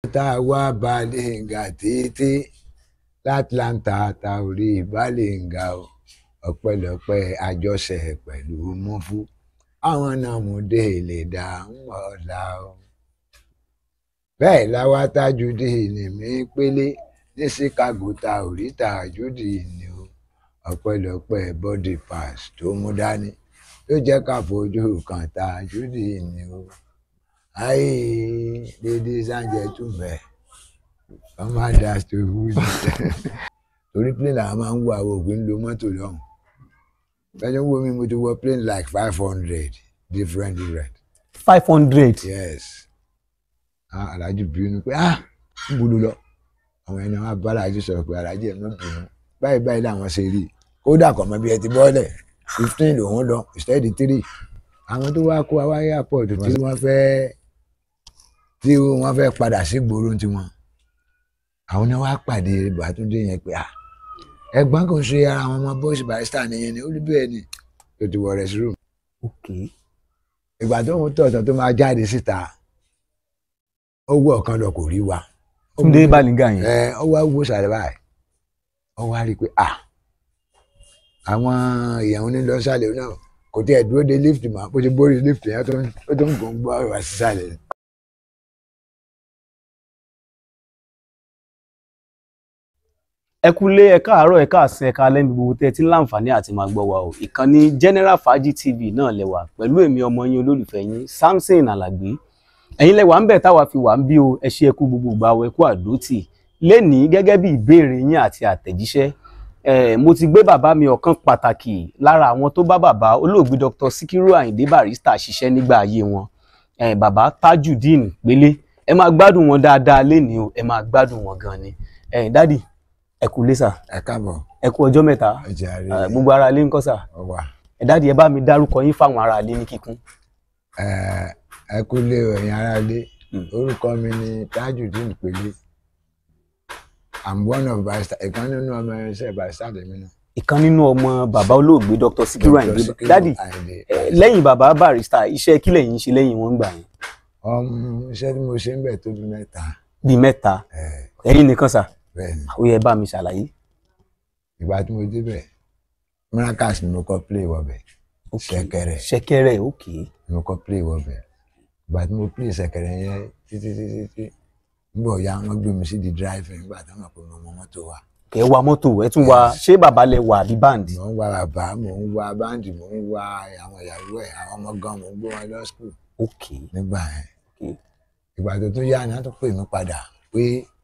tá a wá Balenga títí látlanta tá ò rí Balenga o ọpẹ́lọpẹ́ àjọṣe pẹ̀lú mọ́fú àwọn náà mú dé lè dá ń ọ̀la o. bẹ́ẹ̀ láwa Tajudeen mi pélé ní Chicago tá ò rí Tajudeen ni o ọpẹ́lọpẹ́ body pass tó mú dání ló jẹ́ ká fojú kan Tajudeen ni o. ayé ladies and gentlemen commanders to who torí plane làwọn máa ń wo àwọn òògùn ń lo mọ́tò lọ́hùn fẹ́ni wo mi mo ti wọ plane like five hundred different different five hundred yes ah alhaji bínú pé ah ń bolo lọ àwọn ẹni wọn bá alhaji sọ̀rọ̀ pé alhaji ẹ̀ mọ́ bínú báyìí báyìí làwọn ṣe rí kódà kọ̀ mọ́ bí ẹ ti bọ́lẹ̀ fifteen lòún lọ instead three àwọn tó wá kó wa wáyé airport tí wọ́n fẹ́ tí wọ́n fẹ́ padà sí gbòòrò tiwọn àwọn náà wá pàdé Bàtúndé yẹn pé ah ẹ̀gbọ́n kò ṣe ara àwọn ọmọ bọ́ọ̀sì barista nìyẹn ni ó rí bẹ́ẹ̀ ni tó ti wọ rest room ok ìgbà tó ń tọ̀tọ̀ tó máa jáde síta ó wọ ọ̀kan lọ kò rí wa Túndé Balenga yẹn ẹ ó wá wò sàrẹ̀ báyìí ó wá rí i pé ah àwọn èèyàn onílọ́sàlẹ̀ náà kò tí ẹ̀ dúró de lift mọ́ bó ti borí lift yẹn tó ń- ó tó ń gùn gbọ́ ọ̀rọ̀ sísàlẹ̀ ẹ kúlé ẹ káàárọ̀ ẹ káàsán ẹ káalẹ́ ní gbogbo tẹ́ ẹ ti ń láǹfààní àti máa gbọ́ wa o ìkànnì General Fàájì TV náà lẹ́wà pẹ̀lú èmi ọmọ yín olólùfẹ́ yín Samson Alàgbé ẹ̀yin lẹ́wà ń bẹ̀ táwa fi wà ń bí o ẹ ṣe ẹkú gbogbo ìgbà o ẹkú àdótì lénìí gẹ́gẹ́ bí ìbéèrè yín àti àtẹ̀jíṣẹ́ ẹ̀ mo ti gbé bàbá mi ọ̀kan pàtàkì lára àwọn tó bá bàbá olóògbé Dr. Sikiru Ayinde Barrister ṣiṣẹ́ nígbà ayé wọn ẹ̀ bàbá Tajudeen Pélé ẹ máa gbádùn wọn dáadáa lénìí o ẹ máa gbádùn wọn gan ni ẹ̀ dádì ẹ kú lé sà ẹ káàbọ̀ ẹ kú ọjọ́ mẹ́ta ẹ jẹ́ àárẹ̀ Eh, gbogbo ara ilé ń kọ́ sà ọwà ẹ dáàdi ẹ bá mi dárúkọ yín fáwọn ará ilé ní kíkún. ẹ kú lé o, ẹ̀yin aráalé Mm. orúkọ mi ni Tajudeen Pélé i'm one of barrister ìkan nínú ọmọ ẹ̀ṣẹ̀ barrister lèmi náà. ìkan nínú ọmọ bàbá olóògbé Dr. Sikiru Dr. Ayinde Sikiru dáàdi Ayinde. eh, lẹ́yìn bàbá Barrister iṣẹ́ kílẹ̀ yín ṣe lẹ́yìn wọn gbà yẹn ọmọ iṣẹ́ tí mo ṣe ń bẹ̀ tó bí mẹ́ta bíi mẹ́ta ẹ̀, ẹ̀yin nìkan sà bẹ́ẹ̀ ni ó yẹ bá mi ṣàlàyé. ìgbà tí mo débẹ̀ miracles ni mo kọ́ play wọbẹ̀ Ok. ṣẹ̀kẹ̀rẹ̀ ṣẹ̀kẹ̀rẹ̀ ok ni mo kọ́ play wọbẹ̀ ìgbà tí mo play ṣẹ̀kẹ̀rẹ̀ yẹn títí títí títí nígbà ọ̀ya wọ́n gbé mi sí di driving nígbà tí wọ́n mọ̀ pé mo mọ mọ́tò wa kẹ́ ẹ wa mọ́tò ẹ tún wa ṣé bàbá lẹ wà àbí báǹdì. mò ń wá bàbá mò ń wá báńdì mò ń wá àwọn ìyàwó ẹ̀ àwọn ọmọ gan mò ń gbé wọn lọ school ok nígbà yẹn ok ìgbà tó tún yá ni wọ́n tún pè mí padà pé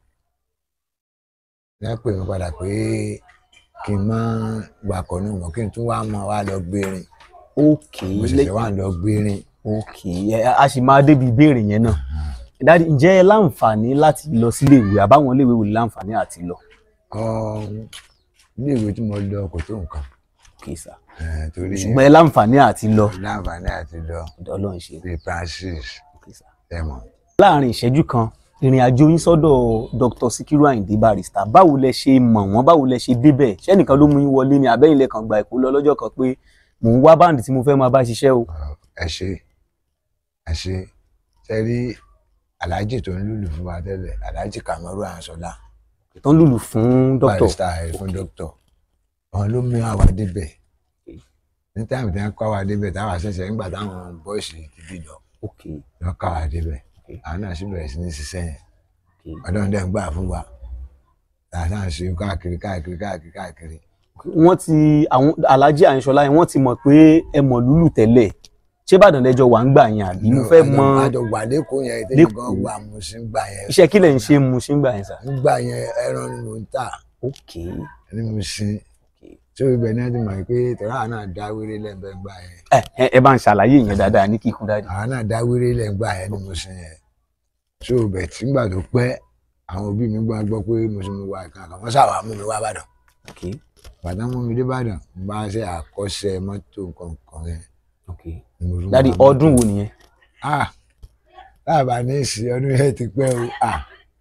wọ́n pè mí padà pé kí n má wakọ̀ nù mọ́ kí n tún wá mọ́ wá lọ gbérin ok mo ṣẹ̀ṣẹ̀ wá lọ gbérin ok ẹ a sì máa débi ìbéèrè yẹn náà dáàdi ǹjẹ́ ẹ láǹfààní láti lọ sílé ìwé àbáwọn ilé ìwé wò ní láǹfààní àti lọ. Ọ̀hún, ilé ìwé tí mo lọ kò tó nǹkan ok sà eh, torí ṣùgbọ́n ẹ láǹfààní àti lọ láǹfààní àti lọ ọ̀dọ̀ Ọlọ́run ṣe. bíi Francis ok sà. ẹ̀mọ́ láàrin ìṣẹ́jú kan ìrìn àjò yín sọ́dọ̀ Dr. Sikiru Ayinde Barrister báwo lẹ ṣe mọ̀ wọ́n báwo lẹ ṣe débẹ̀ ṣẹ́nìkan ló mú yín wọlé ni àbẹ́yìn lẹ́kàn gba ìkó lọ lọ́jọ́ kan pé mò ń wá báǹdì tí mo fẹ́ máa bá ṣiṣẹ́ o. ẹ ṣe ẹ ṣe ṣe rí aláàjì tó ń lùlù fún wa tẹ́lẹ̀ aláàjì Kamaru Anṣọlá tó ń lùlù fún dókítà barrister ẹ̀ fún dókítà àwọn ló mú àwa débẹ̀ ní táìmù tí wọ́n kọ́ àwa débẹ̀ táwa ṣẹ̀ṣẹ̀ nígbà táwọn bọ́ọ̀sì ti bí lọ ok wọ́n kọ́ àwa débẹ̀ Okay. àwọn náà sì bẹ̀rẹ̀ sí ní ṣiṣẹ́ yẹn ok ọlọ́run dẹ̀ ń gbà fún wa tààtà ń ṣe káàkiri káàkiri káàkiri káàkiri wọ́n ti àwọn Alhaji Àyìnṣọlá yẹn wọ́n ti mọ̀ pé ẹ mọ̀ lùlù tẹ́lẹ̀ ṣé Ìbàdàn lẹ́jọ́ wà ń gbà yẹn àbí mo fẹ́ mọ àjọ wà lẹ́kọ̀ọ́ yẹn tẹ́lẹ̀ Lẹ́kọ̀ọ́. gan wà mo sì ń gbà yẹn iṣẹ́ kílẹ̀ ń ṣe mu ṣe ń gbà yẹn sà. nígbà yẹn ẹran ni mo ń tà ok ní mo sin tí ó ibẹ̀ náà ti mọ̀ pé tọ́lá náà dá wéré lẹ́gbẹ̀ẹ́ gbà yẹn ẹ ẹ ẹ bá ń ṣàlàyé yẹn dáadáa ní kíkún dáadáa. àwọn náà dá wéré lẹ́gbẹ̀ẹ́ yẹn ní mo sin yẹn tí ó bẹ̀ tí nígbà tó pẹ́ àwọn òbí mi gbọ́ gbọ́ pé mo sì mú wa ìkan àkàn wọ́n ṣàwà mú mi wá bàdàn ok bàtà mú mi dé bàdàn mo bá ṣe àkọ́ṣe mọ́tò nǹkan yẹn ok ni mo tún dáàdi wá mọ́tò. ọdún wo nìyẹn. ah láàbà ní ìsìn ọdún yẹn ti pẹ́ o ah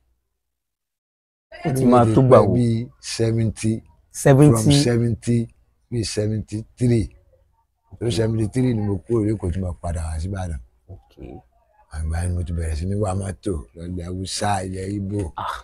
ó ti máa tó gbà wò bíi seventy from seventy seventy bíi seventy three tó seventy three ni mo kúrò lẹ́kọ̀ọ́ tí mo padà wá sí Ìbàdàn ok àgbà ni mo ti bẹ̀rẹ̀ sí ní wá mọ́tò lọ́lẹ̀ haúsá ilẹ̀ Ìgbò Ah.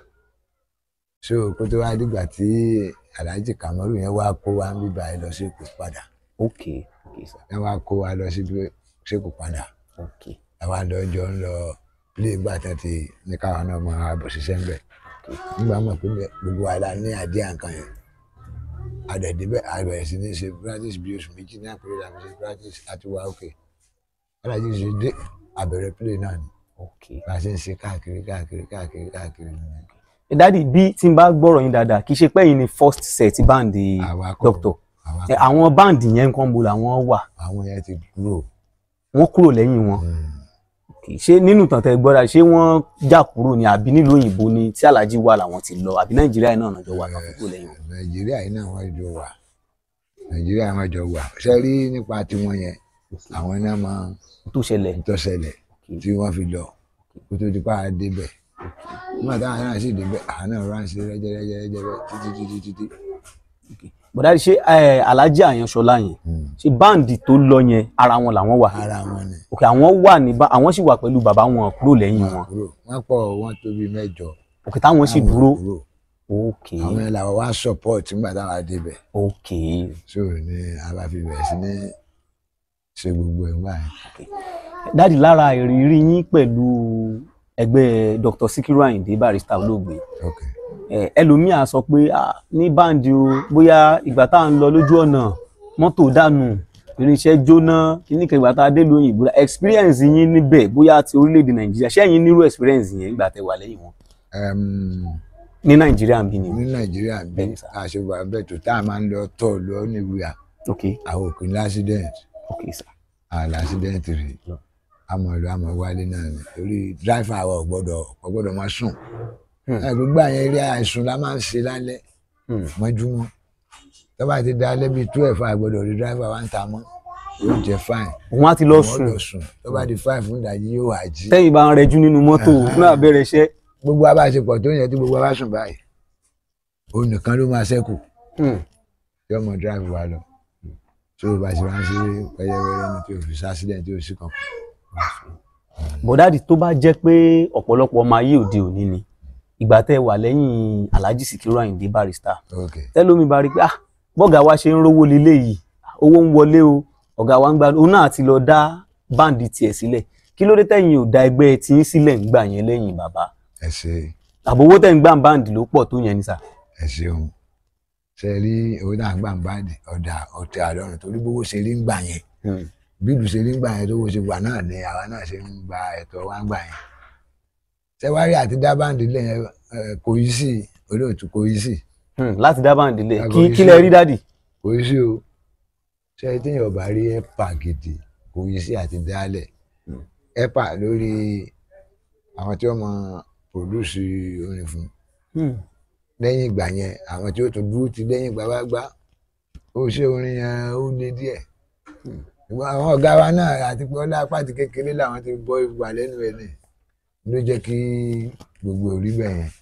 so kó tó wá dìgbà tí Alhaji Kamaru yẹn wá kó wa ń bíbá ẹ lọ sí Èkó padà ok ok sir ẹ wá kó wa lọ sí Èkó padà ok àwa lọ́jọ́ ń lọ play gbà tán ti ní káwọn náà máa bọ̀ ṣiṣẹ́ ń bẹ̀ nígbà mọ̀ pé bẹ́ẹ̀ gbogbo wa la ní àdé àǹkan yẹn àdẹ̀dẹ́bẹ̀ àbẹ̀rẹ̀ sí ní ṣe practice bí oṣù méjì ní àpérè làbí ṣe practice àti wá òkè alájí ṣe dé àbẹ̀rẹ̀ play náà ni ok. bá a ṣe ń ṣe káàkiri káàkiri káàkiri káàkiri nìyẹn. ẹ dádì bí tí n bá gbọ́rọ̀ yín dáadáa kì í ṣe pé yín ni first set báǹdì Àwa kọ́. doctor àwa ẹ, àwọn báǹdì yẹn nǹkan bo làwọn wà àwọn yẹn ti kúrò wọ́n kúrò lẹ́yìn wọn Mm. kì í ṣe nínú tàntẹ gbọ́dọ̀ ṣé wọ́n já kúrò ní àbí nílùú òyìnbó ni tí alájí wà làwọn ti lọ àbí nàìjíríà náà nàjọ wà tán kúrò lẹ́yìn wọn. nàìjíríà yìí náà wọ́n jọ wà nàìjíríà wọ́n jọ wà ṣe rí nípa tiwọn yẹn àwọn náà máa tó ṣẹlẹ̀ ń tọ́sẹ̀lẹ̀ tí wọ́n fi lọ kó tó di pa á débẹ̀ nígbà táwọn náà sì débẹ̀ àwọn náà ránṣẹ́ rẹ́jẹ́rẹ́jẹ́rẹ́ títí títí títí. bọ̀dá ṣé ẹ, alájí àyànṣọlá yẹn Mm. ṣé báǹdì tó lọ yẹn ara wọn làwọn wà ara wọn ni òkè àwọn wà ní bá àwọn sì wà pẹ̀lú bàbá wọn kúrò lẹ́yìn wọn kúrò wọ́n pọ̀ wọ́n tó bí mẹ́jọ òkè táwọn sì Àwọn dúró kúrò. òkè àwọn yẹn làwọn wá support nígbà táwọn á débẹ̀ òkè so ni a bá fi bẹ̀rẹ̀ sí ní ṣe gbogbo ẹ̀ wá yẹn. dáàdì lára ìrírí yín pẹ̀lú ẹgbẹ́ Dr. Sikiru Ayinde Barrister olóògbé ok ẹ, ẹlòmíà sọ pé "Ah, ní báǹdì o bóyá ìgbà tá à ń lọ lójú ọ̀nà mọ́tò dànù irinṣẹ́ jóná kíní kan ìgbà tá a dé lu òyìnbó experience yín níbẹ̀ bóyá ti orílẹ̀-èdè Nàìjíríà ṣẹ́yìn nírú experience yẹn ìgbà tẹ́ wà lẹ́yìn wọn Em, ní Nàìjíríà ń bí ni ní nàìjíríà bí Bẹ́ẹ̀ni sà. a ṣe wà bẹ́ẹ̀ tó tá a máa ń lọ tọ̀ lọ níwìyà ok àwọn òkè ní accident ok sir àlà accident rè Lọ. àmọ́ ìlú àmọ́ wálé náà ni torí driver àwọn ò gbọ́dọ̀ ò gbọ́dọ̀ máa sùn Hmm. ẹ gbogbo àyẹn eré àìsùn la máa ń ṣe lálẹ́ Hmm. mọ́júmọ́ tó bá ti da alẹ́ bíi twelve àgbọ́dọ̀ rí driver wa ń ta mọ́ yóò jẹ́ fine òun á ti lọ Wọ́n sùn lọ sùn tó bá di five fún ìdájí yóò wá jí tẹ́yìn bá ń rẹjú nínú mọ́tò náà bẹ̀rẹ̀ iṣẹ́ gbogbo abáṣepọ̀ tó yẹ tí gbogbo abá sùn báyìí òun nìkan ló máa ṣẹ́kù Hmm. tí ọmọ drive wa lọ tí o bá ṣe wá ń ṣe pẹ́yẹwẹ́rẹ́ ní tí o fi accident tí o sì kàn kù. bọ̀dáàdì tó bá jẹ́ pé ọ̀pọ̀lọpọ̀ ọmọ ayé òde òní ni ìgbà tẹ́ wà lẹ́yìn Alhaji Sikiru Ayinde Barrister ok tẹ́lómi bá rí pé ah bọ́gà wa ṣe ń rówó lílé yìí owó ń wọlé o ọ̀gá wa ń gba òun náà ti lọ dá báǹdì tiẹ̀ sílẹ̀ kí ló dé tẹ̀yìn ò da ẹgbẹ́ tí ń sílẹ̀ ń gbà yẹn lẹ́yìn bàbá ẹ ṣe àbówó tẹ̀ ń gbà báǹdì ló pọ̀ tó yẹn ni sà. ẹ ṣeun ṣe rí owó náà gbà ń báàdì ọ̀dà ọ̀tẹ̀ àlọ́run torí bówó ṣe rí ń gbà yẹn bí ìlú ṣe rí ń gbà yẹn tó wó ṣe wà náà ni àwa náà ṣe ń gba ẹ̀tọ́ wa ń gbà yẹn ṣe wá rí àti dá báǹdì lẹ́yìn kò yí sí olóòtú kò yí sí Hmm, láti dá báǹdì lẹ̀ Àgọ́ kí iṣẹ́. kí lẹ rí dádì. kò yí sí o ṣe téèyàn bá rí ẹ̀pà gidi kò yí sí àti dálẹ̀ ẹ̀pà lórí àwọn tí wọ́n mọ pòdúsì orin fún Hmm. lẹ́yìn ìgbà yẹn àwọn tí ó tún dúró ti lẹ́yìn ìgbà wá gbá ó ṣe orin yẹn ó lé díẹ̀ ṣùgbọ́n àwọn ọ̀gá wa náà àti pé ọlá pàtì kékeré làwọn ti bọ́ ìwà lẹ́nu ẹ̀ ní ló jẹ́ kí gbogbo orí bẹ́ẹ̀ yẹn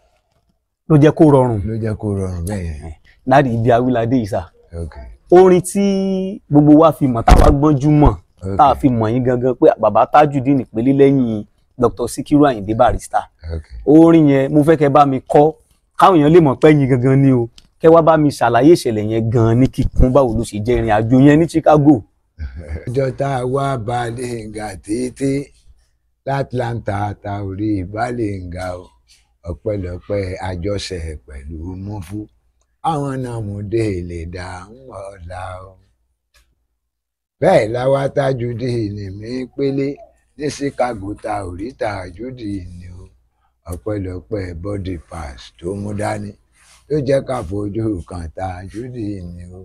ló jẹ́ kó rọrùn ló jẹ́ kó rọrùn bẹ́ẹ̀ yẹn dádì ibi awíládé yìí sà ok orin tí gbogbo wa fi mọ̀ táwa gbọ́njú mọ̀ ok tá a fi mọ̀ yín gangan pé bàbá Tajudeen ìpele lẹ́yìn Dr. Sikiru Ayinde Barrister ok orin yẹn mo fẹ́ kẹ́ bá mi kọ káwọn èèyàn lè mọ̀ pé yín gangan ni o kẹ́ wá bá mi ṣàlàyé ìṣẹ̀lẹ̀ yẹn gan ní kíkún báwo ló ṣe jẹ́ ìrìn àjò yẹn ní Chicago. ọjọ́ tá a wá Balenga títí l'Atlanta ta ò rí Balenga o ọpẹ́lọpẹ́ àjọṣe pẹ̀lú mọ́fú àwọn náà mú dé lè dá ń ọ̀la o. bẹ́ẹ̀ láwa Tajudeen mi pélé ní Chicago ta ò rí Tajudeen ni o ọpẹ́lọpẹ́ body pass tó mú dání tó jẹ́ ká fojú kan Tajudeen ni o.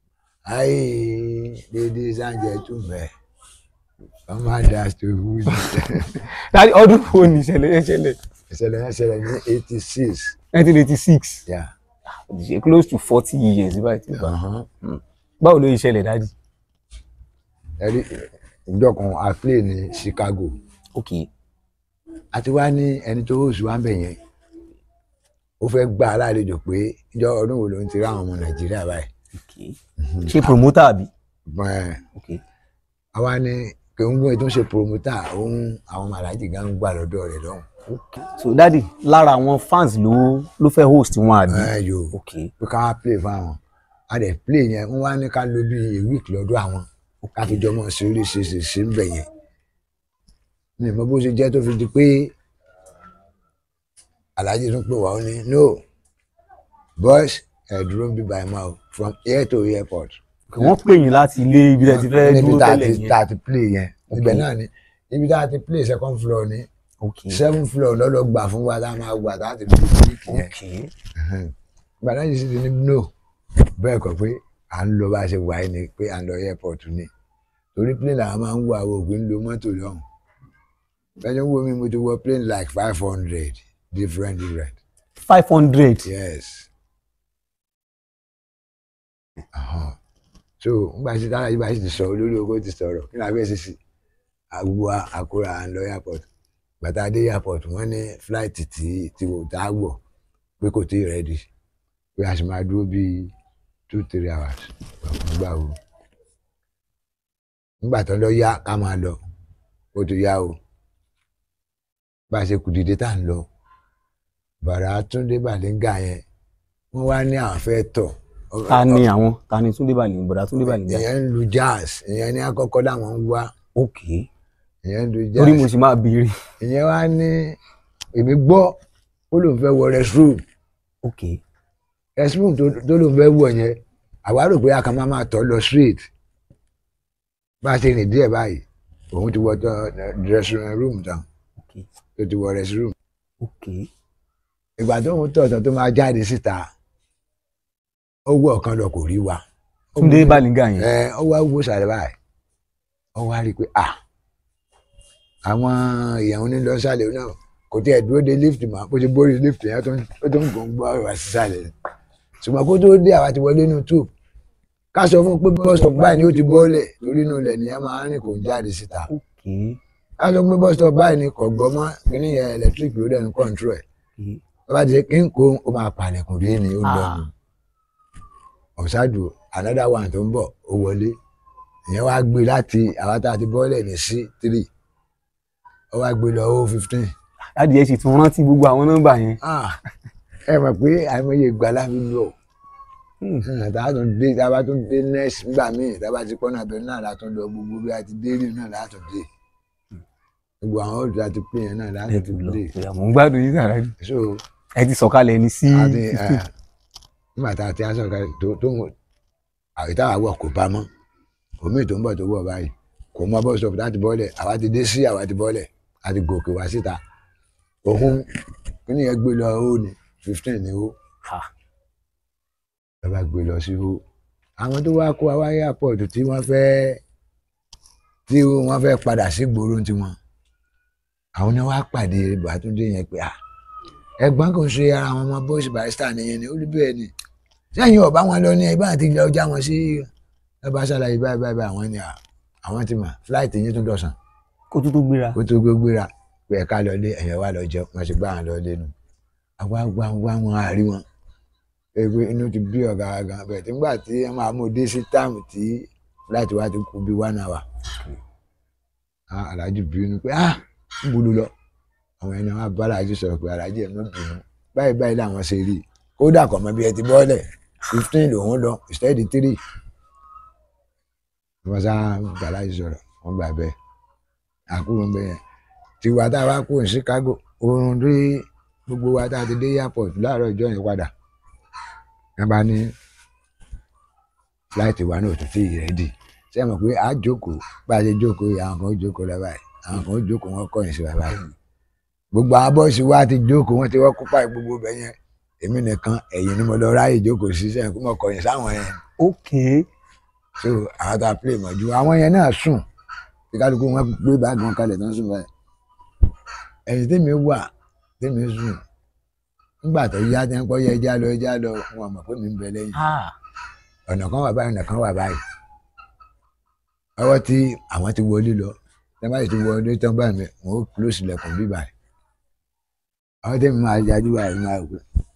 Aye, ladies and gentlemen, commanders to who dájú ọdún wo ni ìṣẹ̀lẹ̀ yẹn ṣẹlẹ̀ ìṣẹ̀lẹ̀ yẹn ṣẹlẹ̀ ní eighty six. nineteen eighty six Yeah. ṣe close to forty years báyìí tí bá Uh-huh. báwo ló ṣẹlẹ̀ dájú. Ẹ̀rí ìjọ kan a play ní Chicago. ok A ti wá ní ẹni tó host wa ń bẹ̀ yẹn. Ó fẹ́ gba alálejò pé ìjọ ọdún wo ló ń ti rí àwọn ọmọ Nàìjíríà báyìí. ok ṣe promoter àbí. Bẹ́ẹ̀ ok àwa ní pé ń gbọ́n tó ń ṣe promoter òun àwọn màlájì gan ń gbà lọ́dọ̀ rẹ̀ lọ́hùn. so dadi lára àwọn fans ló ló fẹ́ host wọn àbí. ẹ yòó ok pé ká wá play fún àwọn a dẹ̀ play yẹn wọ́n wá ní ká lò bí a week lọ́dọ̀ àwọn ká fi jọmọ sí orí ṣe ṣe ṣe ń bẹ̀ yẹn mi ò mọ bó ṣe jẹ́ tó fi di pé alhaji tún pè wá ó ní no boys ẹ dúró ń bí by mouth from here to airport. wọ́n pè yín láti ilé ibi tẹ́ ti fẹ́ níbi dúró tá a tẹ́lẹ̀ ti yẹn. tá a ti play yẹn ibẹ̀ Ok. náà ni ibi tá a ti play second floor ni ok seven floor lọ́lọ́ gbà fún wa tá a máa gbà tá a ti fi week yẹn. ok gbàdá yìí sì ti ní no bẹ́ẹ̀ kọ́ pé à ń lọ bá a ṣe wà ní pé à ń lọ airport ni torí plane làwọn máa ń wọ àwọn òògùn ń lo mọ́tò lọ́hùn bẹ́ẹ̀ wo mi mo ti wọ plane like five hundred different different five hundred. yes Ahan. so ngbà tí tára yìí bá sì ti sọ olórí owó ti sọ̀rọ̀ kí ni abẹ́ ṣe sí àgbo àkúrà à ń lọ airport bàtà dé airport wọ́n ní flight tí tí wò tá a wọ̀ pé kò tí ì ready pé a sì máa dúró bíi two three hours nígbà wo nígbà tó lọ yá ká máa lọ ó ti yá o bá a ṣe kù dìde tá à ń lọ bàrà túndé bàlíngà yẹn wọ́n wá ní àwọn fẹ́ tọ̀ ta ni àwọn ta ni túndé bàlẹ̀ bọ̀dá túndé bàlẹ̀ jà. ìyẹn ń lu jazz ìyẹn ní àkọ́kọ́ làwọn ń wá ok ìyẹn ń lu torí mo jazz sì máa béèrè. ìyẹn wá ní èmi gbọ́ ó lóun fẹ́ wọ restroom ok restroom tó tó lóun fẹ́ wọ̀ yẹn àwa rò pé a kàn máa máa tọ̀ lọ straight bá a ṣe rìn díẹ̀ báyìí òun ti wọ tọ dressing room tán ok tó ti wọ restroom ok ìgbà tó ń tọ̀ tán tó máa jáde síta ó wọ ọ̀kan lọ kò rí wa túndé bàlẹ̀ jà yẹn. ẹ ọ wá wò sàlẹ̀ báyìí ọ wá rí i pé à àwọn èèyàn ní lọ sàlẹ̀ náà kò tí ẹ̀ dúró de lift mọ́ bó ṣe borí lift yẹn tó ń- ó tó ń gùn gbọ́ wá sí sàlẹ̀ ṣùgbọ́n kó tó dé àwa ti wọlé inú tube ká sọ fún un pé bus stop báyìí ni ó ti bọ́ọ̀lẹ̀ torí inú ilẹ̀ nìyẹn máa ń rìn kò ń jáde síta ok ká sọ pé bus stop báyìí ni kò gbọ́ mọ́ kíní yẹn electric ló dẹ̀ ń control ẹ̀ ok tó bá ti ṣe kí n kó ó máa palẹ̀kùn dé ni ó lọ Ah. nù ọ̀ṣájú another one tó ń bọ̀ ó wọlé ìyẹn wá gbé láti àwọn tá a ti bọ́lẹ̀ ní sí three ó wá gbé lọ ó fifteen láti ẹ sì tún rántí gbogbo àwọn nọ́mbà yẹn. ẹ mọ̀ pé àìmọye ìgbà láfi lọ tá a tún dé tá a bá tún dé next nígbà míì tá a bá ti pọ́nà abẹ́rẹ́ náà látún lọ gbogbo bí a ti dé rí náà látún dé gbogbo àwọn olùdó àti pé yẹn náà ẹ látún ti lọ dé àmọ́ ń gbádùn yín sàrà so ẹ ti sọ̀kalẹ̀ ní sí àti ẹ, nígbà tá a ti aṣọ kan tó tó ń àwítá àwọ̀ kò bá mọ́ omi tó ń bọ̀ tó wọ̀ báyìí kò mọ bọ́ stop láti bọ́lẹ̀ àwa ti dé sí àwa ti bọ́lẹ̀ àti gòkè wá síta òun kí ni yẹn gbé lọ ó ní fifteen ní ó Ha. ẹ bá gbé lọ sí ó àwọn tó wá kó wa wá airport tí wọ́n fẹ́ tí wọ́n fẹ́ padà sí gbòòrò tiwọn àwọn náà wá pàdé Bàtúndé yẹn pé ah ẹ̀gbọ́n kò ṣe ara àwọn ọmọ bọ́ọ̀sì barista nìyẹn ni ó ní bẹ́ẹ̀ ni sẹ́yìn ọ̀bá wọn lọ ní ẹgbẹ́ àti ilẹ̀ ọjà wọn sí ẹbá ṣàlàyé báyìí báyìí báyìí àwọn ni à, àwọn ti mọ̀ fúláìtì yín tún dọ̀sán kó tó tó gbéra. kó tó gbé gbéra pé ẹ̀ka lọlé ẹ̀yẹ̀ wá lọ jẹun wọ́n ti gbá wọn lọlé nu àwa wá wá wọn àárí wọn pé inú ti bí ọ̀gá wa gan bẹ́ẹ̀ tí nígbà tí wọ́n máa mú dé sí táàmù tí fúláìtì wa ti kú bí one hour Ah, Alhaji bínú pé ah ń bolo lọ àwọn ẹni wọn bá Alhaji sọ̀rọ̀ pé Alhaji ẹ̀ mọ́ bínú báyìí báyìí làwọn ṣe rí i kódà kọ̀ mọ́ bí ẹ ti bọ́ọ̀lẹ̀ fifteen lòún lọ instead three wọ́n sá bá Alhaji sọ̀rọ̀ wọ́n gbà bẹ́ẹ̀ àkúrò ń bẹ yẹn tiwa tá a wá kúrò ní Chicago oorun dé gbogbo wa tá a ti dé airport láàárọ̀ ìjọ yẹn padà wọ́n bá ní flight wa náà tó ti rẹ́dì ṣé ẹ mọ̀ pé a jókòó bá a ṣe jókòó yìí àwọn kan ó jókòó lọ báyìí àwọn kan ó jókòó wọn kọ̀yìn sí wa báyìí gbogbo àwọn bọ́ọ̀sì wa ti jókòó wọn ti wọ́n kópa gbogbo bẹ̀ yẹn èmi nìkan ẹ̀yìn ni mo lọ ráyè jókòó sí sẹ́yìn kó mọ̀ kọ̀yìn sáwọn yẹn ok so àwọn tá a play mọ̀jú àwọn yẹn náà sùn tí kálukú wọn gbé báàgì wọn kalẹ̀ tán sùn báyìí ẹ̀yìn tèmi wà tèmi sùn nígbà tó yá tẹ́ ń pọ́ yẹ ẹja lọ ẹja lọ wọn mọ̀ pé mi ń bẹ lẹ́yìn ah ọ̀nà kan wà báyìí ọ̀nà kan wà báyìí ọwọ́ tí àwọn ti wọlé lọ tí wọ́n bá sì ti wọlé tán báyìí mi wọ́n ó close ilẹ̀kùn bí báyìí àwọn tèmi máa yájú báyìí máa rò pé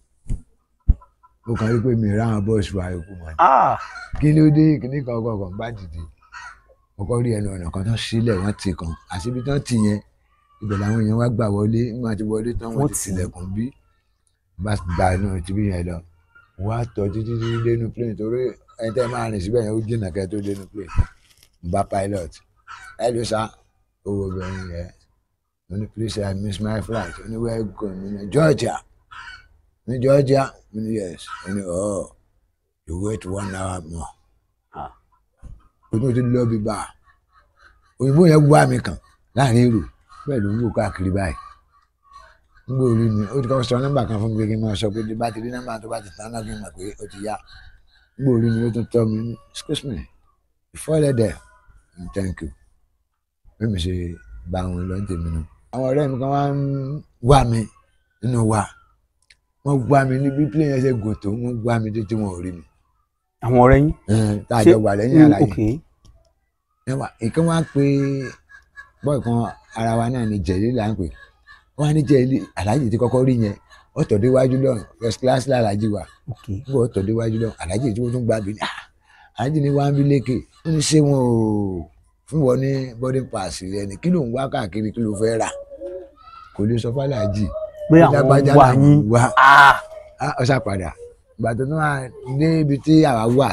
ó kàn rí pé mi ráwọn bọ́ọ̀sì wa ikú mọ́ ni ah kí ló dé kíní kan kọ̀ọ̀kan bá dìde kọ́kọ́ rí ẹnu ọ̀nà kan tán sílẹ̀ wọ́n ti kàn àṣìbí tán ti yẹn ibẹ̀ làwọn èèyàn wá gbà wọlé nígbà tí wọlé tán wọ́n Wọ́n ti tì í. tilẹ̀kùn bí bá gba inú tibí yẹn lọ wọ́n á tọ́ títí títí dénú plane torí ẹni tẹ́ máa rìn síbẹ̀ yẹn ó jìnnà kẹ́ tó dénú plane n bá pilot ẹ ló sá owó obìnrin yẹn mo ní please I miss my flight ó ní where you go mo ní Georgia ní Georgia mo ní yes ó ní oh you wait one hour more Ah. o tún ti lọ bí bá a òyìnbó yẹn wá mi kàn láàrin èrò bẹ́ẹ̀ ló ń wò káàkiri báyìí ń gbọ́ orí mi ó ti kọ́ sọ nọ́mbà kan fún mi pé kí n máa sọ pé tí bá ti rí nọ́mbà tó bá ti tán náà kí n mọ̀ pé ó ti yá ń gbọ́ orí mi ó tún tọ́ mi ní excuse me before that there mm, thank you bí mi ṣe bá wọn lọ ní tèmi nù. àwọn ọ̀rẹ́ mi kan wá ń wá mi nínú wa wọ́n wá mi níbi plane yẹn ṣe gòtò wọ́n wá mi títí wọn ò rí mi àwọn ọ̀rẹ́ yín. Ẹn, tá a jọ wà lẹ́yìn àlàyé ok ẹwà ìkan wá pé bọ́ọ̀ kan ara wa náà ni jẹ̀lí là ń pè wọ́n á ní jẹ̀lí aláàjì tí kọ́kọ́ rí yẹn ó tọ̀ déwájú lọ́rùn first class làlájì wa ok nígbà ó tọ̀ déwájú lọ́rùn aláàjì tí wọ́n tún gbà bí ní "Ah, aláàjì ní wàá ń bí lékè ó ní ṣé wọn ò fún wọn ní boarding pass rẹ ni kí ló ń wá káàkiri kí ló fẹ́ rà kò lè sọ fàlàjì pé àwọn lágbájá wà làwọn yín wá Ah, á ọ ṣàpadà ìgbà tó tún wà dé ibi tí àwa wà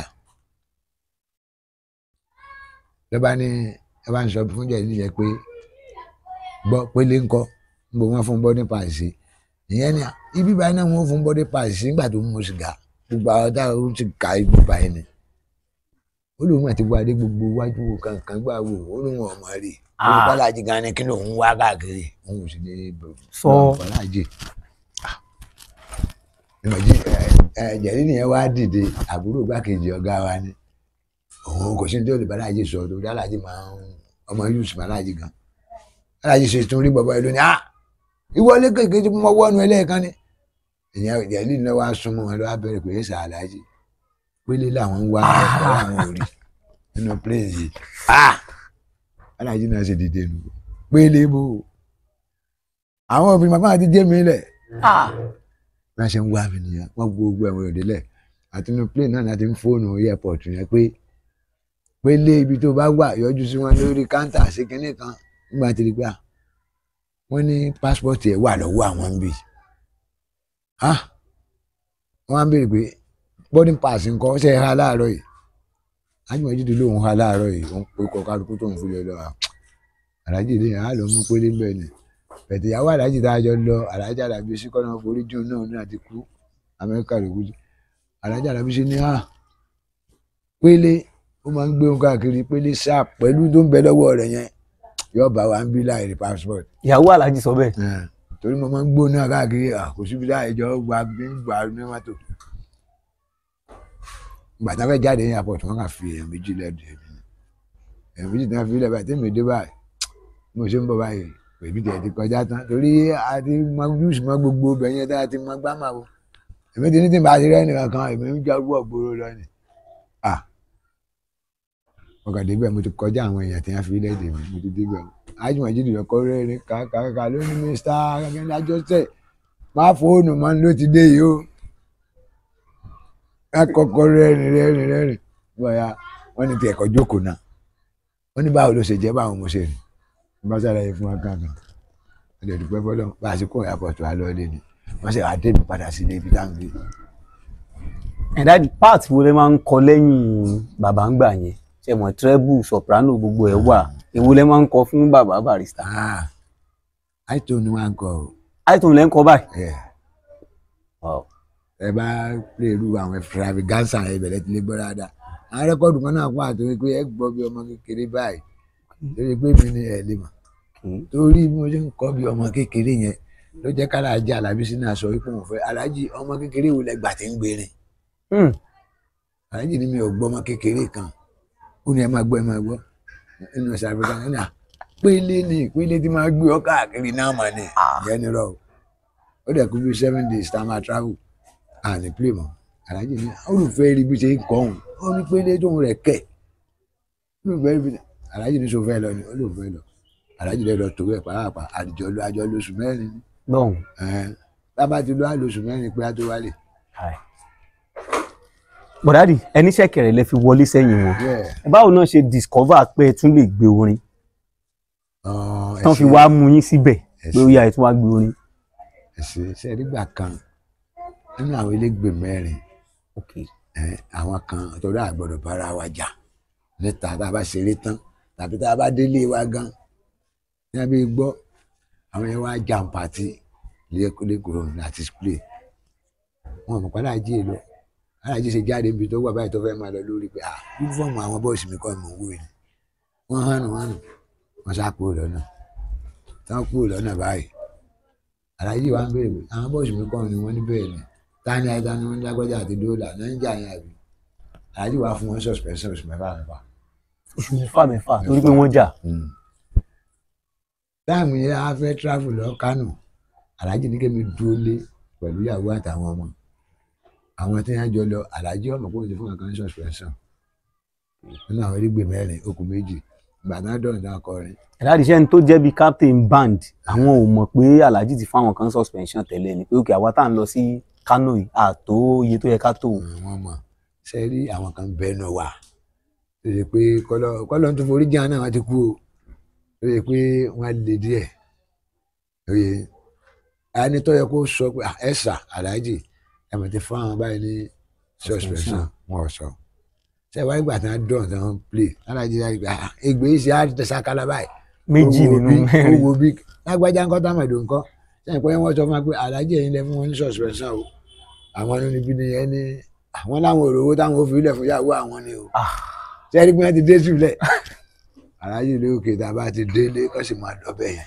lọ́ba ní ẹ bá ń sọ fún jẹ̀lí yẹn pé gbọ́ pélé ńkọ́ ń bò wọ́n fún bọ́dí pàṣẹ ìyẹn ni ibi báyìí náà wọ́n fún bọ́dí pàṣẹ nígbà tó ń mu sìgá gbogbo àwọn táwọn ó ti ka ibi báyìí ni ó lóun àti wá dé gbogbo iwájú wo kankan gbà wò ó lóun ọmọ rè Ah. olùkọ́lájì gan ni kí lóun wá káàkiri òun ò sì ní Sọ. olùkọ́lájì ìmọ̀jì jẹ̀lí nìyẹn wá dìde àbúrò gbákejì ọ̀gá wa ni òun kò sí ní tí olùbálájì sọ tó dálájì máa ń ọmọ yusuf alájì gan alájì ṣe tún rí bàbá ìlú ni ah ìwọlé kékeré tí mo wọ́nu ẹlẹ́ẹ̀kan ni ìyẹn jẹ̀lí náà wá súnmọ́ wọn lọ́wọ́ bẹ̀rẹ̀ pé ẹ̀sà alájì pélé làwọn ń wá ẹ̀kọ́ làwọn ò rí nínú plane yìí ah alájì náà ṣe dìde nù pélé bò àwọn òbí màmá àti jẹ́mi lẹ̀ ah, bí wọ́n ṣe ń wá mi nìyẹn wọ́n gbogbo ẹ̀wọ̀n òde lẹ̀ àti inú plane náà láti ń fóònù airport yẹn pé pélé ibi tó bá wà yọjú sí wọn lórí káńtà sí kinní kan nígbà tí rí pé à wọ́n ní pásítọ̀tì ẹ̀ wà lọ́wọ́ àwọn ń bì á wọ́n á béèrè pé boarding pass nǹkan ṣe é ha láàárọ̀ yìí ájúmọ̀jú tó lóun ha láàárọ̀ yìí wọ́n pe kọ kálukú tóun fi lọ lọ à aláàjì lè á lọ mú pélé ń bẹ̀ ni bẹ̀tẹ̀ ìyàwó aláàjì tá a jọ lọ aláàjì alábí sí kọ́nà forí jù náà ní àti kú amẹ́ríkà ló kú sí aláàjì alábí sí ní à pélé ó máa ń gbé ohun káàkiri pélé sáà pẹ̀lú tó ń bẹ lọ́wọ́ rẹ̀ yẹn yóò bá wa ń bí láì rí passport ìyàwó aláàjì sọ bẹ́ẹ̀ Ẹ̀, torí mo máa ń gbóná káàkiri à, kò síbi láì jọ gba bí ń gbà ní mọ́tò ìgbà tí wọ́n fẹ́ jáde ní airport wọ́n kà fi èèyàn méjì lẹ́dùn èmi ni èèyàn méjì tí wọ́n fi lẹ́bàá tí mi dé báyìí mo ṣe ń bọ̀ báyìí èmi tẹ̀ ti kọjá tán torí a ti mọ yúùsì mọ gbogbo ibẹ̀ yẹn tá a ti mọ gbámà o èmi ti ní tí n bá ti rẹ́ nìkan kan èmi ń jẹ́ gbọ́ gbòòrò lọ ni à ọkàn débẹ̀ mo ti kọjá àwọn èèyàn tí wọ́n fi lẹ́dùn mi mo ti débẹ̀ o ájùmọ̀ jíjù lọ́kọ́ rẹ́rìn kàkàkà lónìí mr akẹ́kẹ́ ajọ́sẹ̀ má fóònù mọ́ ló ti dé yìí o akọ́kọ́ rẹ́rìn rẹ́rìn rẹ́rìn bóyá wọ́n ní ti ẹ̀kọ́ jókòó náà wọ́n ní báwo ló ṣe jẹ́ báwo mo ṣe rìn bá ṣàlàyé fún wa kankan wọ́n lè dúpẹ́ fọlọ́ bá a ṣe kó ìyàpọ̀ tó a lọ lé ni wọ́n ṣe wàá débi padà sí ilé ibi tá à ń gbé. ẹ̀dá part wo lẹ máa ń kọ lẹ́yìn bàbá ń gbà yẹn ṣe mọ̀ treble soprano gbogbo ẹ̀ wà èwo lẹ máa ń kọ fún bàbá barista Ah, àìtó ni wọ́n á kọ o àìtún lẹ́ ń kọ báyìí. ẹ̀ Wow. ẹ bá lè ru àwọn extravaganza ẹ bẹ̀rẹ̀ tí lè gbọ́ dáadáa àwọn rẹ́kọ̀dù kan náà wà tó pé ẹ gbọ́ bí ọmọ kékeré báyìí lórí pé mi ni ẹ lè mọ̀ Okay. torí bí mo ṣe ń kọ́ bí ọmọ kékeré yẹn ló jẹ́ ká aláàjì alábísí náà sọ wípé òun fẹ́ aláàjì ọmọ kékeré wo lẹ́gbà tí ń gbérin Hmm. aláàjì ni mi ò gbọ́ ọmọ kékeré kan ó ní ẹ máa gbọ́ ẹ máa gbọ́ nínú South Africa ní à pélé ni pélé tí máa gbé ọ káàkiri náà mà ní Ah. ìyẹn ni rọ o ó dẹ̀ kú bí seven days tá a máa travel à ní play mọ́ aláàjì ni olùfẹ́ rí bí ṣe ń kọ́ òun ó ní pélé tóun rẹ̀ kẹ̀ olùfẹ́ rí bí aláàjì ní sọ fẹ́ lọ ni olùfẹ́ lọ aláàjì lè lọ tó ẹ̀ pàápàá àdìjọ lọ àjọ lóṣù mẹ́rin ni lọ́hùn. ẹ̀ẹ́n tábà ti lọ àlóṣù mẹ́rin pé á tó wálé Hi. bọ̀dádì ẹni ṣẹ̀kẹ̀rẹ̀ lẹ fi wọlé sẹ́yìn wọn Yeah. báwo náà ṣe discover pé ẹ tún lè gbé orin Ọ̀, ẹ tán fi ṣé, wá mú yín síbẹ̀ ẹ pé ó ṣé, yá ẹ tún wá gbé orin. ẹ ṣé. ṣe nígbà kan nínú àwọn elégbè mẹ́rin Okay. ẹ, àwọn kan torí àgbọ́dọ̀ bára wa jà níta tá a bá ṣeré tán tàbí tá a bá délé wa gan ní abẹ́ gbọ́ àwọn yẹn wá jà ń pàtì lẹ́kọ̀ọ́ láti play wọn mọ̀ pálá jí lọ alájí ṣe jáde níbi tó wà báyìí tó fẹ́ máa lọ lórí pé ah yúnífọ̀mù àwọn bọ́ọ̀sì mi kọ́ ni mò ń wò yìí wọ́n hánu hánu wọ́n sá kúrò lọ́nà tán kúrò lọ́nà báyìí alájí wa ń béèrè pé àwọn bọ́ọ̀sì mi kọ́ ni wọ́n ní bẹ́ẹ̀ ni tani ayé tani wọ́n ní lágbájá àti dóòlà náà ń jà yẹn àbí alájí wa fún wọn suspension oṣù mẹ́fà mẹ́fà oṣù mẹ́fà mẹ́fà torí pé wọ́n jà. táàmù yẹn a fẹ́ travel lọ Kánò alájí ní kémi dúró lé pẹ̀lú ìyàwó àtàwọn ọmọ àwọn tí wọ́n jọ lọ alájí ọmọ kò ní fún wọn kan suspension nínú àwọn erégbè mẹ́rin okùn méjì ìgbà náà dọ̀rùn náà kọrin ẹ̀dáàdì iṣẹ́ ni tó jẹ́ bíi captain band àwọn ò mọ̀ pé alhaji ti fáwọn kan suspension tẹ́lẹ̀ ni pé òkè àwa tá à ń lọ sí Kano yìí àtó iye tó yẹ ká tó. wọ́n mọ̀ ṣe rí àwọn kan bẹ́ẹ̀nù wà tó yẹ pé kọ́lọ́ kọ́lọ́ tó forí jẹ́ náà wọ́n ti kú o tó yẹ pé wọ́n lè díẹ̀ oye ẹni tó yẹ kó sọ pé "Ah, ẹ sà aláàjì ẹ mọ̀ ti fún àwọn báyìí ní suspension wọn ò sọ ṣe wáyé gbà tí wọ́n dọ̀n tí wọ́n play aláàjì láti gbà "Ah, ègbè yìí ṣe á ti sakala báyìí méjì owó nínú bí mẹ́rin owó bí lágbájá ńkọ́ támẹ̀dò ńkọ́ sẹ́yìn pé wọ́n sọ fún wa pé aláàjì ẹ̀yin lẹ fún wọn ní suspension o àwọn inú níbí ni ẹni àwọn láwọn òrówó táwọn ò fi ilẹ̀ fún yàwó àwọn ni o Ah. sẹ́yìn pé wọ́n ti dé sílẹ̀ aláàjì ló òkè tá a bá ti délé kó sì máa dọ́bẹ̀ yẹn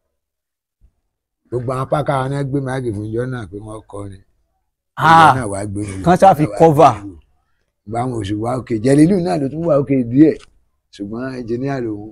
gbogbo àwọn pákà wọn náà gbé máàgì fún ìjọ náà pé wọ́n kọ́ ni ìjọ Ah, náà wàá gbé nílò kán ṣáà fi cover. gba àwọn oṣù wa òkè jẹlílù náà ló tún wà òkè díẹ̀ ṣùgbọ́n ẹnjìníà lòun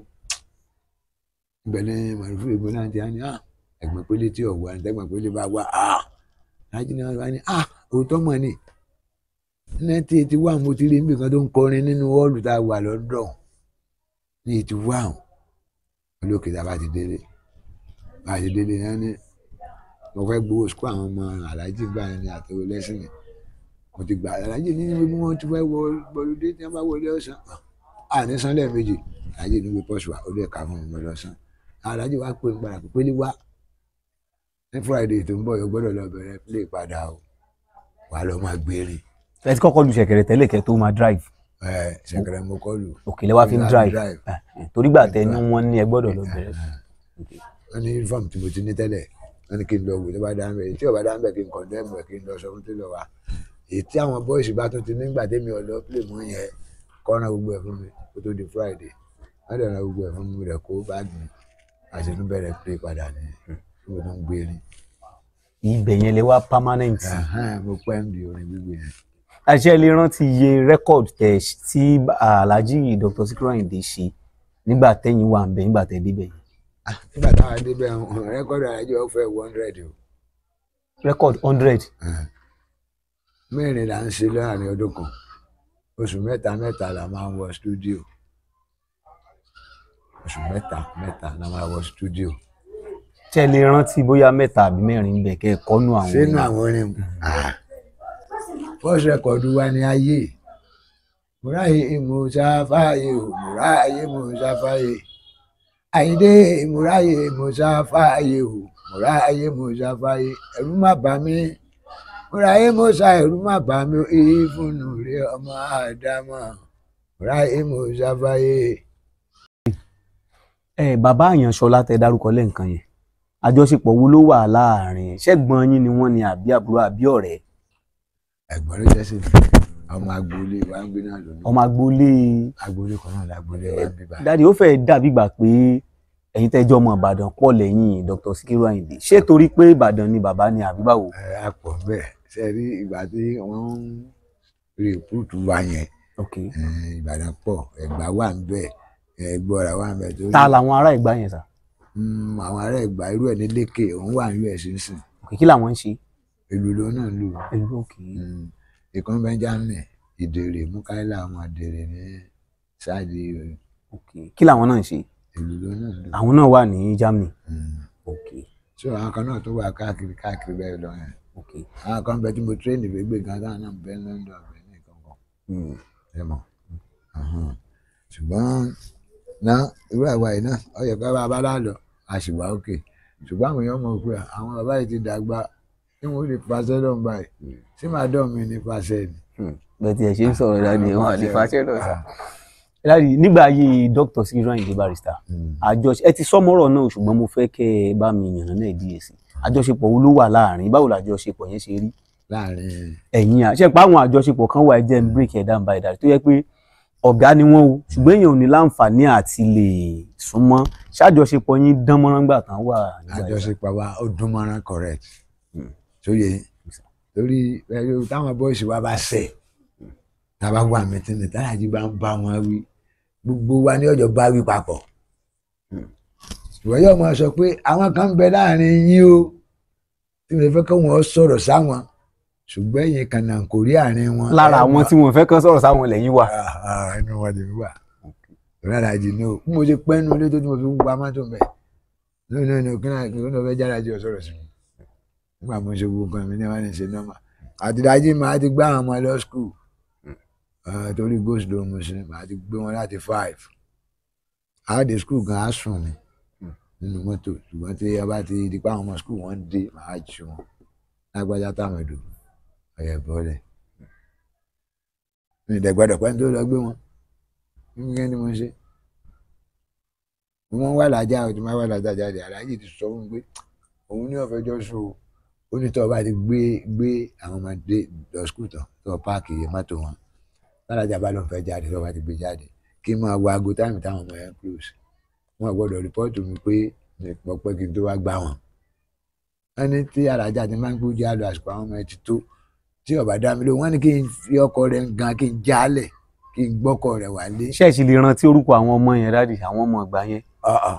ìbẹ̀lẹ̀ màrúfù ègbó náà ti á ní à ẹ̀gbọ́n pélé tí ọ̀wọ́ àti ẹ̀gbọ́n pélé bá wà á láti náà wá ní à òótọ́ mọ̀ ni nineteen eighty one mo ti rí níbi kan tó ń kọrin nínú họ́ọ̀lù tá a wà lọ́dọ̀ ní eighty one olókè tá a bá ti délé bá a ti délé náà ní mo fẹ́ gbowó sukú àwọn ọmọ aláàjì gbà ní àtẹwé lẹ́sìn yẹn mo ti gbà aláàjì ní ibi wọn ti fẹ́ wọ gbọlódé tí wọ́n bá wọlé ọ̀sán à ní sanlẹ̀ méjì aláàjì ní ibi pọ́ṣù wa ó lè ka fún mi lọ́sàn aláàjì wa pè ń padà pé pélé wá ní friday tó ń bọ̀ yóò gbọ́dọ̀ lọ bẹ̀rẹ̀ play padà o wà á lọ máa gbére ẹ ti kọ́kọ́ lu ṣẹ̀kẹ̀rẹ̀ tẹ́lẹ̀ kẹ́ tó máa drive ẹ ṣẹ̀kẹ̀rẹ̀ mo kọ́ lù òkè lẹ́wà fi ń Láti drive drive. Eh, eh, torí gbà tẹ ní wọ́n ní ẹ gbọ́dọ̀ lọ bẹ̀rẹ̀ wọ́n ní uniform tí mo ti ní tẹ́lẹ̀ wọ́n ní kí n lọ wò tó bá dá ń bẹ̀ tí ò bá dá ń bẹ̀ kí n condemn ẹ̀ kí n lọ sọ fún télọ̀ wa èyí tí àwọn bọ́ìsì bá tún ti nígbà tẹ́mi ọ̀dọ́ play mọ́ yẹn kọ́ran gbogbo ẹ̀ fún mi kó tó di friday wọ́n dẹ̀ ran gbogbo ẹ̀ fún mi rẹ̀ kó báàgì mi àti tún bẹ̀rẹ̀ play padà ní mo tún gbé ní. ibẹ̀ yẹn lè wá permanent Ẹ̀hẹ́n, mo pẹ́ ń di orin gbígbé yẹn. àṣẹ lè rántí iye record tẹ tí alhaji dr Sikiru Ayinde ṣe nígbà tẹ́yìn wà ń bẹ nígbà tẹ́ débẹ̀ yẹn Ah, nígbà táwọn débẹ̀ rẹ́kọ́dù àjọ fẹ́ one hundred o record hundred mẹ́rin là ń ṣe láàrin ọdún kan oṣù mẹ́ta mẹ́ta la máa ń wọ stúdíò oṣù mẹ́ta mẹ́ta la máa wọ stúdíò ṣe lè rántí bóyá mẹ́ta àbí mẹ́rin bẹ̀ kẹ́ ẹ̀ kọ́nú àwọn sínú orin. àwọn orin mu first record wa ni ayé múráyé mùsáfáyé o múráyé mùsáfáyé àyíndé múráyé mùsáfáyé o múráyé mùsáfáyé ẹ̀rù má bà mí múráyé mùsá ẹ̀rù má bà mí ìfúnnù rí ọmọ àdámọ̀ múráyé mùsáfáyé. ẹ bàbá àyànṣọlá tẹ dárúkọ lẹ́ǹkan yẹn àjọṣepọ̀ wo ló wà láàrin ṣẹ́gbọ́n yín ni wọ́n ní àbí àbúrò àbí ọ̀rẹ́ ẹ̀gbọ́n ló jẹ́ sí mi ọmọ agboolé wa ń gbé náà lónìí ọmọ agboolé agboolé kan náà lágboolé wa ń bíbá. dáàdi ó fẹ́ẹ́ dàbí gbà pé ẹ̀yin tẹ́jọ́ ọmọ ìbàdàn pọ̀ lẹ́yìn dr Sikiru Ayinde ṣé torí pé ìbàdàn ni bàbá ni àbí báwo. ẹ á pọ̀ bẹ́ẹ̀ ṣe rí ìgbà tí wọ́n ń rìkúrútù wa yẹn ok eh, ìbàdàn pọ̀ ẹ̀gbá wà ń bẹ̀ ẹ̀gbọ́ra wà ń bẹ̀ tó ta làwọn ará ìgbà yẹn sà Mm, àwọn ará ẹ̀gbá irú ẹ̀ ní lékè òun wà ní us nsìn ok kí làwọn ń ṣe. ìlú ló náà lù ẹlú ok Mm, ìkan benjamin ìdèrè mukaila àwọn àdèrè ní sáàdì ok kí làwọn náà ń ṣe. ìlú ló náà lù. àwọn náà wà ní Germany Mm. ok so àwọn kan náà tó wà káàkiri káàkiri bẹ́ẹ̀ lọ yẹn ok àwọn kan bẹ tí mo tírẹ́nì gbégbé gan táwọn náà bẹ London bẹ ní kankan ẹ mọ̀ Ahán. ṣùgbọ́n ná irú àwa yìí náà ó yẹ ká bá a bá dá lọ a sì wá òkè ṣùgbọ́n àwọn èèyàn mọ̀ pé àwọn bàbá yìí ti dàgbà tí wọ́n lè pàṣẹ lọ́n báyìí tí màá dọ̀ mí ní pàṣẹ ni. bẹ́ẹ̀ tí ẹ ṣe ń sọ̀rọ̀ dáadé wọn àti fàṣẹ lọ sá. dáadé nígbà ayé dr Sikiru Ayinde Barrister Mm. àjọṣe ẹ ti sọmọrọ náà ṣùgbọ́n mo fẹ́ kẹ́ ẹ bá mi yànnà náà díẹ̀ sí àjọṣepọ̀ wo ló wà láàrin báwo làjọṣepọ̀ yẹn ṣe rí láàrin ẹ̀yin àṣẹ pé àwọn àjọṣepọ̀ kan wà ẹ jẹ́ ń break ẹ̀ down by that tó yẹ pé ọ̀gá ni wọ́n o ṣùgbọ́n èèyàn ò ní láǹfààní àti lè súnmọ́ ṣàjọṣepọ̀ yín dán mọ́rán gbà tán wà nígbà yẹn? àjọṣepọ̀ wa ó dún mọ́rán correct Mm. sóye torí ẹyọ táwọn bọ́ọ̀sì wa bá ṣẹ̀ tá a bá wà mẹ́tìnì táyàjí bá ń bá wọn wí gbogbo wa ní ọjọ́ bá wí papọ̀ Mm. ìwọ yóò máa sọ pé àwọn kan ń bẹ láàrin yín o tí mo fẹ́ kí wọ́n sọ̀rọ̀ sáwọn ṣùgbọ́n ẹ̀yin kan náà kò rí àárín wọn. lára ẹ àwọn mọ̀- tí wọn fẹ́ kán sọ̀rọ̀ sáwọn lẹ́yìn wà. Ah, ah, ẹnu wọn lè wà rárá jì ní o bí mo ṣe pẹ́ nu ilé tó tí mo fi ń gba mọ́tò mẹ́ lónìí náà ní òkè náà kí wọ́n fẹ́ jára jù ọ sọ̀rọ̀ sí mi nígbà mo ṣe gbogbo nǹkan mi ní wọ́n ní ṣe nọ́mà àtìdájí màá ti gbá àwọn ọmọ lọ skul torí ghost ló mu sí màá ti gbé wọn láti five àádé skul gan á sùn ni nínú mọ́tò ṣùgbọ́n tí a bá ti di pa àwọn ọmọ skul wọn dé màá jù wọn lágbájá táwọn èdò ọ̀yẹ̀ bọ́lẹ̀ mi ìdẹ̀gbọ́dọ̀ pẹ́ tó lọ gbé wọn kí ni mo ṣe wọ́n wà lájà o tí wọ́n wà lájà jáde aláàjì ti sọ fún mi pé òun ní ọ̀fẹ́ jọ sùn o ó ní tọ́ ọ bá ti gbé gbé àwọn ọmọdé lọ skul tán tọ́ páàkì mọ́tò wọn lálájà bá lọ́n fẹ́ jáde tọ́ ọ bá ti gbé jáde kí n máa wo aago táìmù táwọn ọmọ yẹn close wọn gbọ́dọ̀ rìpọ́ọ̀tù mi pé mi pọ̀ pé kí n tó wá gbá wọn. wọ́n ní tí alájà ti máa ń gbójú àlọ́ àsìkò àwọn ọmọ ẹ ti tó tí ọba dá mi lóhùn wọ́n ní kí n fi ọkọ rẹ̀ gan kí n jálẹ̀ kí n gbọ́kọ rẹ̀ wálé. ṣé ẹ sì lè rántí orúkọ àwọn ọmọ yẹn dáàdì àwọn ọmọ ìgbà yẹn. ọ̀ọ̀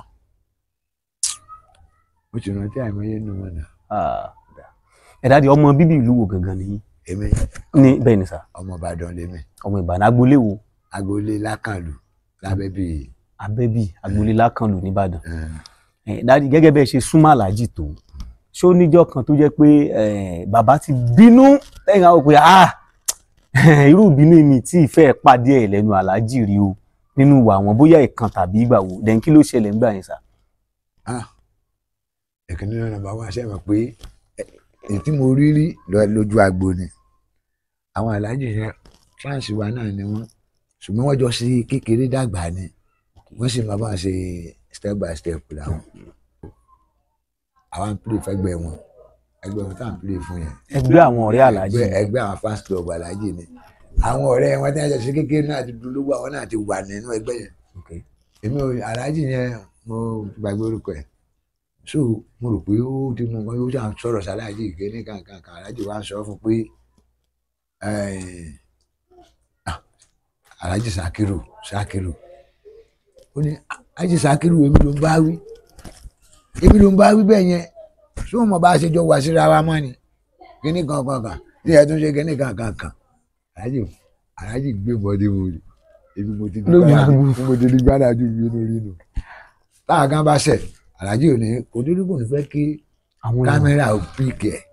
mo ti rántí àìmọye nù wọn náà ẹ dáàdì ọmọ bíbí ìlú wo gangan nìyí. èmi ní bẹ́ẹ̀ ni sà ọmọ Ìbàdàn lèmi ọmọ Ìbàdàn agboolé wo agboolé lákàlù lábẹ́ bíi abẹ́bí agboolé lákànlù nìbàdàn. Eh, dáàdì gẹ́gẹ́ bẹ́ẹ̀ ṣe súnmọ́ aláàjì tó ṣó níjọ́ kan tó jẹ́ pé eh, bàbá ti bínú lẹ́yìn àwọn pé ah irú ìbínú mi tí ìfẹ́ pàdé ẹ̀ lẹ́nu aláàjì rí o nínú ìwà àwọn bóyá ìkan tàbí ìgbà wo dẹ̀ kí ló ṣẹlẹ̀ nígbà yẹn sà. ẹ̀kíní náà nàbà wá ṣe mọ̀ pé ẹ- èyí tí mo rí rí lọ- lójú agbo ni àwọn aláàjì yẹn fáǹsì wa náà ni wọ́n ṣùgbọ́n wọ́n jọ sí kékeré dàgbà ni wọ́n sì máa bá wọn ṣe step by step làwọn àwọn ń pè fẹ́gbẹ́ wọn ẹgbẹ́ wọn tá à ń pè fún yẹn ẹgbẹ́ àwọn ọ̀rẹ́ aláàjì ẹgbẹ́ ẹgbẹ́ àwọn fans club aláàjì ni àwọn ọ̀rẹ́ wọn tí wọ́n jọ sí kékeré náà ti dúró àwọn náà ti wà nínú ẹgbẹ́ yẹn Okay. èmi ò aláàjì yẹn mo gbàgbé orúkọ ẹ̀ so mo rò pé ó ti mú nǹkan yóò ṣàn sọ̀rọ̀ sáláàjì ìkéní kankan kan aláàjì wa ń sọ fún pé eh, ah, aláàjì sakiru sakiru ó ní aláàjì sakiru èmi ló ń bá wí èmi ló ń bá wí bẹ́ẹ̀ yẹn ṣé wọn mọ̀ bá a ṣe jọ wá síra wa mọ́ ni kíní kankan kan tí ẹ tún ṣe kíní kankan kan aláàjì aláàjì gbé bọ́dé wo ni èmi mo ti di Lójú gbádájú agbo. mo ti di gbádájú mi lórí nù táwọn kan bá ṣẹ̀ aláàjì ò ní kò tó ní kò ní fẹ́ kí àwọn èèyàn kámẹ́rà ò píìkì ẹ̀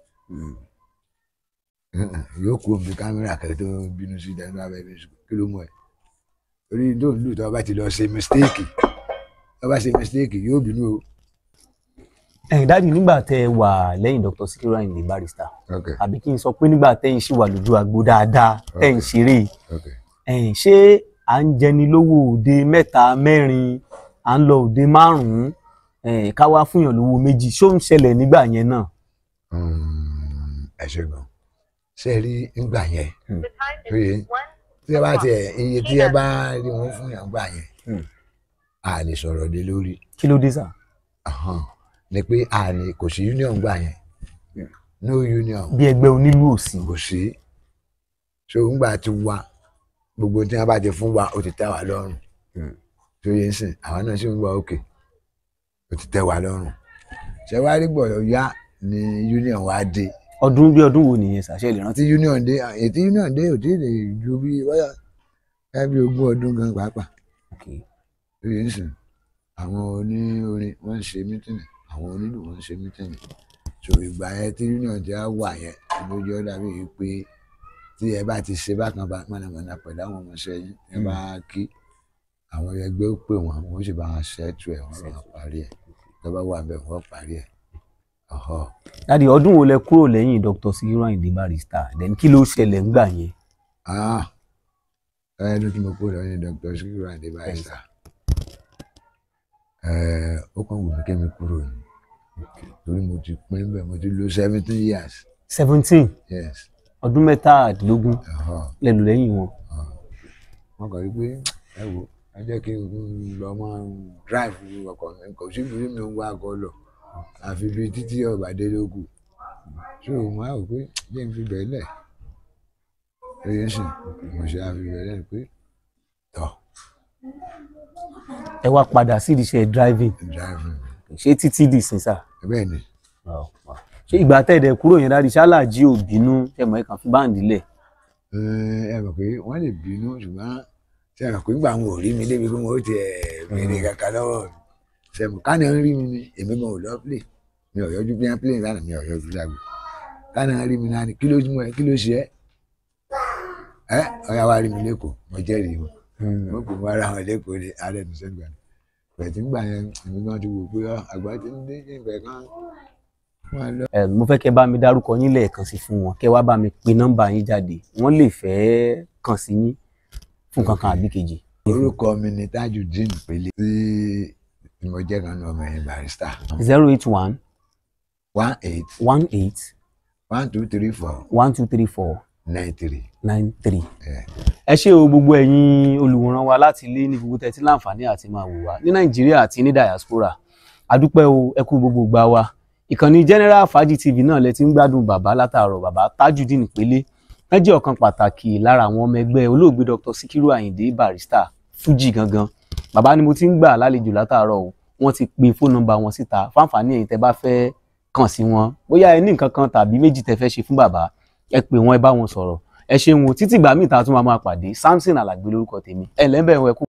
yóò kú omi kámẹ́rà kẹ́kẹ́ tó bínú sí ìdájọ́ abẹ́rẹ́ sùn kí ló mú ẹ torí tó ń lù tó bá ti lọ ṣe mistake tó bá ṣe mistake yóò bínú o. ẹ̀yin dáàdì nígbà tẹ́ ẹ wà lẹ́yìn Dr. Sikiru Ayinde Barrister okay àbí kí n sọ pé nígbà tẹ́yìn ṣì wà lójú agbo dáadáa tẹ́ ń ṣeré okay ẹ̀yin ṣé à ń jẹni lówó òde mẹ́ta mẹ́rin à ń lọ òde márùn-ún ẹ̀yin ká wá fúnyàn lówó méjì ṣó ń ṣẹlẹ̀ nígbà yẹn náà. Mm, ẹ ṣe gan ṣe rí ngbà yẹn Hmm. lóye tí ẹ bá tiẹ̀ iye tí ẹ bá rí wọn fún yàn gbà yẹn Hmm. a lè sọ̀rọ̀ dé lórí kí ló dé sà. Ahan. ni pé a lè kò sí union gbà yẹn no union bí ẹgbẹ́ onílù òsì. kò sí so ńgbà tí wa gbogbo tí wọn bá ti fún wa ó ti tẹ́ wa lọ́rùn Hmm. tó yẹ ń sìn àwọn náà sì ń wá òkè ó ti tẹ́ wa lọ́rùn ṣé wàá rí gbọ́dọ̀ yá ni union wa dé ọdún bí ọdún wo nìyẹn sà ṣe lè rántí. àti union dé ètí union dé ò tí ì lè ju bí wáyà ẹ bí ogún ọdún gan pàápàá tó yẹ ń sìn àwọn oníorin wọn ń ṣe mítìnì àwọn onílù wọn ń ṣe mítìnì so ìgbà yẹn tí union ti á wà yẹn lójú ọ̀dà bíi pé tí ẹ bá ti ṣe bákan bá mọ̀nàmọ́ná pẹ̀lú àwọn ọmọọṣẹ́ yín ẹ bá kí àwọn ẹgbẹ́ ó pè wọ́n wọ́n sì bá wọn ṣẹ́tù ẹ̀ wọ́n bá wọn parí ẹ̀ tó bá wà bẹ́ẹ̀ wọ́n parí ẹ̀ ọ̀họ́ dáàdi ọdún wo lẹ kúrò lẹ́yìn Dr. Sikiru Ayinde Barrister then kí ló ṣẹlẹ̀ ńgbà yẹn ah ẹni tí mo kó lọ ní Dr. Sikiru Ayinde Barrister ẹ ó kàn wù mí kí mi kúrò ní torí mo ti pín bẹ́ẹ̀ mo ti lò seventeen years seventeen yes ọdún mẹ́tàdínlógún ọ̀họ́ lẹ́nu lẹ́yìn wọn wọn kàn rí pé ẹ wo ẹ jẹ́ kí n lọ máa drive ọkọ̀ mi kò sí ibi mi ń wá ọkọ̀ lọ àfi bí títí ọ̀bàdé ló kù so mo á rò pé jẹ́ n fi bẹ̀ẹ́ lẹ̀ lóye ń sìn mo ṣe àfi bẹ̀ẹ́ lẹ̀ pé tọ̀ ẹ wá padà sí iṣẹ́ driving driving ṣé títí dì sí sà bẹ́ẹ̀ ni ṣé ìgbà tẹ̀dẹ̀ kúrò yẹn dáàdi ṣáláàjì ò bínú ẹ mọ̀ ẹ kàn fi báǹdì lẹ̀ ẹ ẹ mọ̀ pé wọ́n lè bínú ṣùgbọ́n ṣe é mọ̀ pé nígbà wọn ò rí mi débi pé mo ti ẹ̀ béèrè kàkà lọ́wọ́ mi ṣe mọ̀ ká náà ń rí mi ni èmi gan ò lọ play mi ò yọjú bí wọ́n play lánàá mi ò yọjú lágbo ká náà rí mi náà ni kí ló mú ẹ kí ló ṣe ẹ ẹ ọ̀yà wa rí mi lẹ́kọ̀ọ́ mo jẹ́rìí wọn mo kò mọ ara wọn lẹ́kọ̀ọ́ ní ààrẹ ní sẹ́gbà ni pẹ̀tí ńgbà yẹn èmi gan ti wò pé ọ, àgbà ti ń dé ìfẹ́ kan wọn lọ. ẹ mo fẹ́ kẹ́ bá mi dárúkọ yín lẹ́ẹ̀kan sí fún wọn kẹ́ wá bá mi pe nọ́mbà yín jáde wọ́n lè fẹ́ kàn sí yín fún kankan àbí kejì. orúkọ mi ni Tajudeen Pele tí mo jẹ́ kan ní ọmọ ẹ̀yìn Barrister zero eight one one eight one eight one two three four one two three four nine three. nine three. Yeah. ẹ ṣé o gbogbo ẹ̀yin olùwòran wa láti ilé ní gbogbo tẹ́tí láǹfààní àti máa wò wá ní nàìjíríà àti ní diaspora adúpẹ́ o ẹ kú gbogbo gbà wa ìkànnì general fàájì tv náà lẹ ti ń gbádùn bàbá látàárọ̀ bàbá Tajudeen Pele wọ́n jẹ́ ọ̀kan pàtàkì lára àwọn ọmọ ẹgbẹ́ olóògbé Dr. Sikiru Ayinde Barrister Fuji gangan bàbá ni mo ti ń gbà lálejò látàárọ̀ o wọ́n ti pe fóònù nọ́mbà wọn síta fáǹfààní ẹ̀yin tẹ́ bá fẹ́ kàn sí wọn bóyá ẹ ní nǹkan kan tàbí méjì tẹ́ fẹ́ ṣe fún bàbá ẹ pè wọ́n ẹ bá wọn sọ̀rọ̀ ẹ ṣeun o títí ìgbà míì tá a tún máa máa pàdé Samson Alàgbé lórúkọ tèmi ẹ lẹ́ńbẹ̀ẹ́ ẹ kú